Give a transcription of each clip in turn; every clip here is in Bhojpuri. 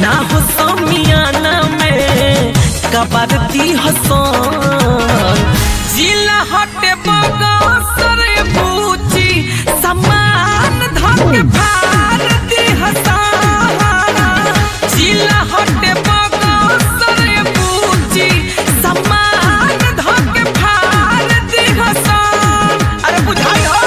ना हो समियाना में कबरती हसन जिला हटे बगसर पूछी समान धक भारती हसन जिला हटे बगसर पूछी समान धक भारती हसन अरे बुझाई हो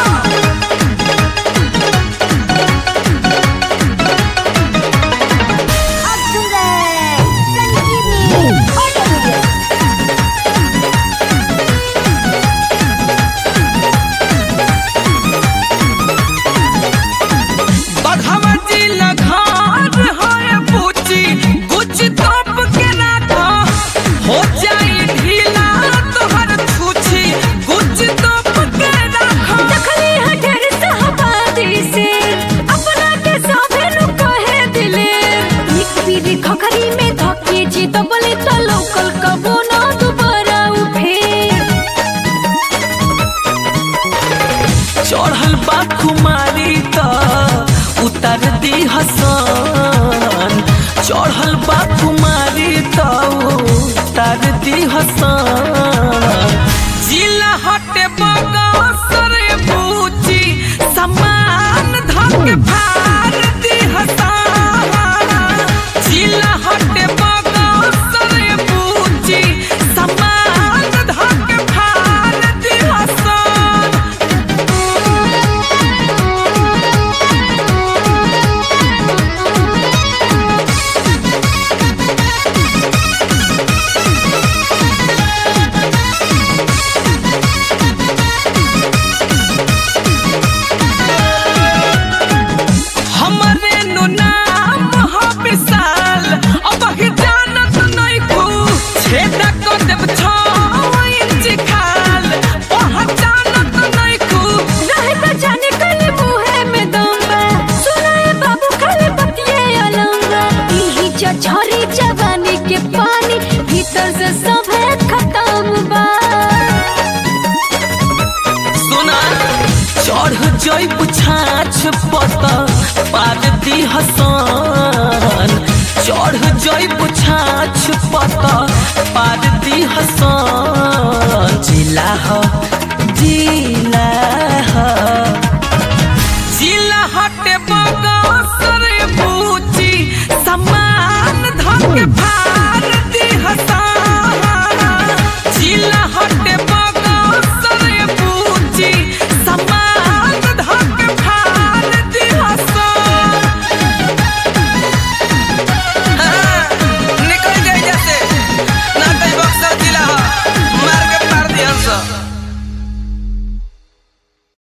आप सुन रहे हैं संजीवनी ऑडियो वीडियो बघवा जिला घर है पूछी कुछ तप के राखा हो जाई ढीला तोहर छूछी कुछ तप के राखा दखली हटर सहबादी से अपना के साभे नु कहे दिले एक पीरी खखरी में धके जी तो बोले तो लोकल कबो ना दोबारा उठे चढ़ल बा कुमारी त उतर दी हसन चढ़ल बा कुमारी त उतर दी हसन जिला हटे बगसर पूछी समान धक भारती हसन जिला हटे बगसर पूछी समान धक भारती हसन हमरे नु नाम ह विशाल अब ही जानत नहीं को छेद को देव छो इंच खाल पहचानत नहीं को रहे तो जाने कले मुहे में दंगा सुनाए बाबू खाले बतिये अलंगा इही चछरी जवानी के पानी भीतर से सब है खत्म बा सुना चढ़ जई पुछाछ पत पारती हसन चढ़ जई पुछाछ पत पारती हसन जिला ह